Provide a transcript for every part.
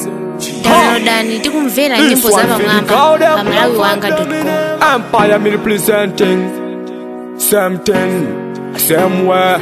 downloadani tikumvera nyimbo za pamwamba pa malawi wanga com Empire me representing Same thing, same way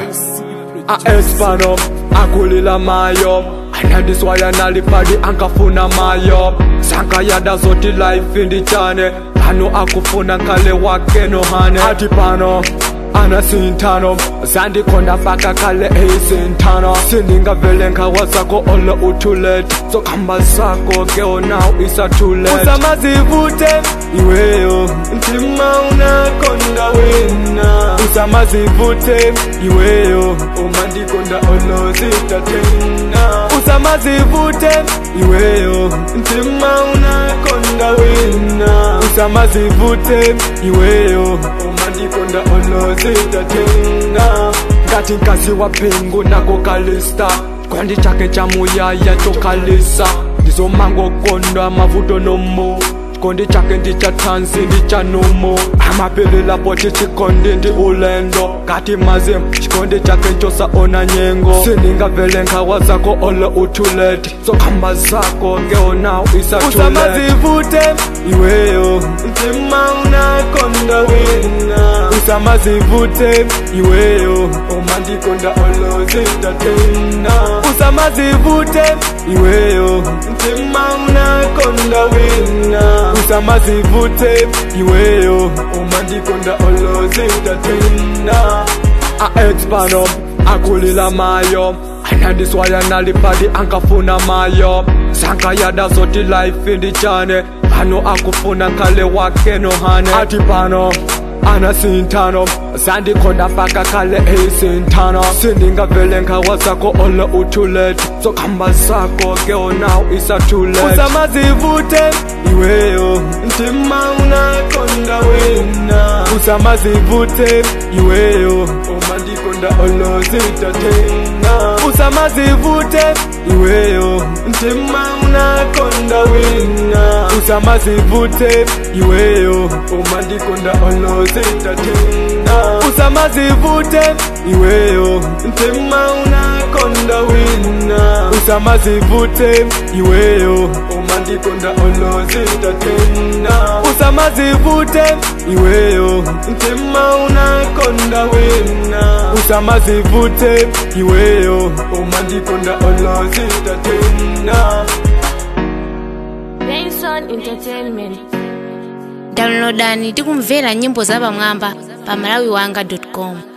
A espano, akulila mayo And this why analipadi ankafuna mayo Sanka yada zoti life indichane Pano akufuna kale wake no hane Ati pano ana sintano zandikhonda faka kale eyisintano sindingavele ngawazakho olo uthulete sokhamba sakho ke onaw isathulete usamazivute iweyo ntima unakhonda wena usamazivute iweyo uma ndikonda olo zitatena usamazivute iweyo ntima unakhonda wena usamazivute iweyo uma ndikonda olo zitatena ngati nkazi wa phingu nako kalista kwandi chake cha muyaya chokalisa ndizomangokondwa mavuto nomo chikondi chake ndichathansi ndichanumo amapilila poti chikondi ndi ulendo ngati mazim chikondi chake nchosaona nyengo sindingavele nkhawa zako olo uthulete sokhamba zako ngeonaw usamazivute iweyo ntima unakonda wena usamazivute iweyo uma ndikonda olo zitatena usamazivute iweyo ntima unakonda wena usamazivute iweyo uma ndikonda olo zitatena aexpano akulila mayo anandiswaya nalipadi ankafuna mayo sankayada zoti life indichane pano akufuna kale wake nohane ati pano ana sintano zandikhonda faka kale eyisintano sindingavele nkhawa zakho olo uthulete sokhamba sakho ke onaw isathulete usamazivute iweyo ntima unakonda wena usamazivute iweyo uma ndikonda olo zitatena usamazivute iweyo ntima unakonda wena usamazivute iweyo uma ndikonda olo zitatena usamazivute iweyo ntima unakonda wena usamazivute iweyo uma ndikonda olo zitatena usamazivute iweyo ntima unakonda wena usamazivute iweyo uma ndikonda olo zitatena benson entertainment downloadani tikumvera nyimbo za pamwamba pa malawi wanga com